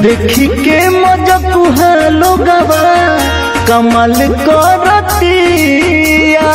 देखी के मजा कुहा लोगवा कमल करतिया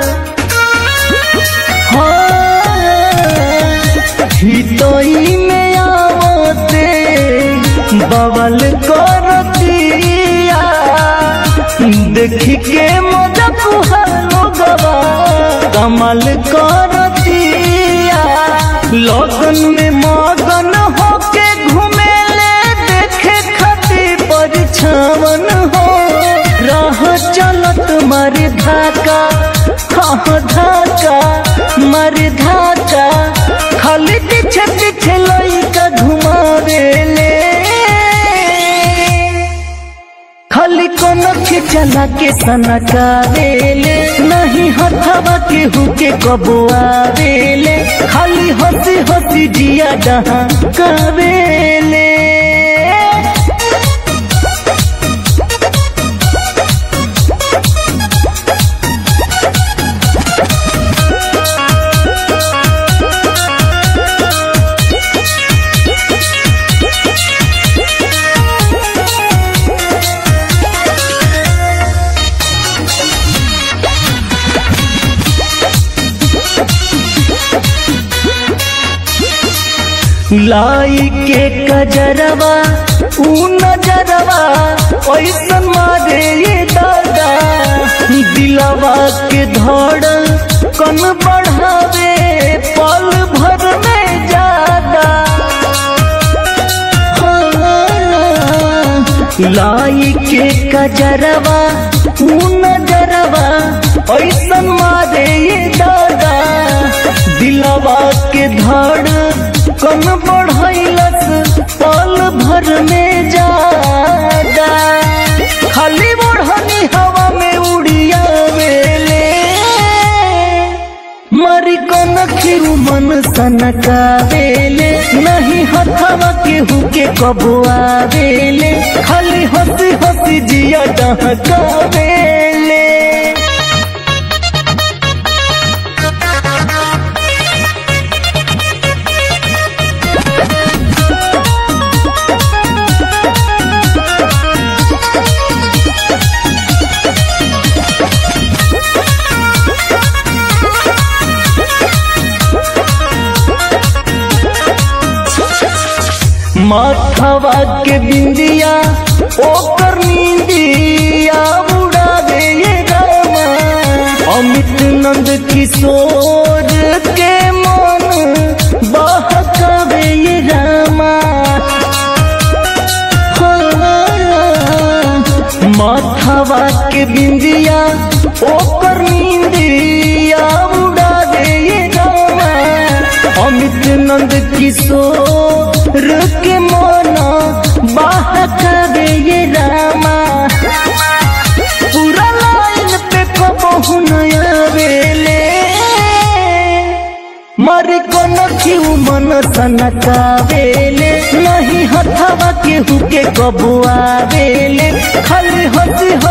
हितोई में आवते बवल करतिया देखी के मजा कुहा लोगवा कमल करतिया लगन में मगन होके घूमेले देखे खातिर परिछावन हो रह चलत मर धाका हाँ धाका मर धाका खाली पीछे पीछे लइका घुमावेले खाली कोनो खिचला के सनकावेले नहीं हथवा के हुके कबुआवेले खाली हंसी हंसी जिया डहा कावेले लाई के कजरवा ऊ नजरवा ऐसन मारे ये दादा दिलवा के धड़ कन बढ़ावे पल भर में ज्यादा लाई के कजरवा ऊ नजरवा ऐसन मारे ये दादा दिलवा के धड़ कन बढ़ैलस पल भर में जादा खाली बढ़नी हवा में उड़िया वेले मरी कन खिरू मन सनकावेले नहीं हथवा केहू के कबुआवेले खाली हंसी हंसी जिया डहकावेले माथवा के बिंदिया ओकर नींदिया उड़ा दे ये रामा अमित नंद किशोर के मन बहकावे ये रामा माथवा के बिंदिया ओकर नींदिया उड़ा दे ये रामा अमित नंद किशोर के मोना बहकावे ये रामा पूरा लाइन पे कबहू नया वेले मर को नखिऊ मन सनकावेले नहीं हथवा केहू के कबुआवेले खाली हंसी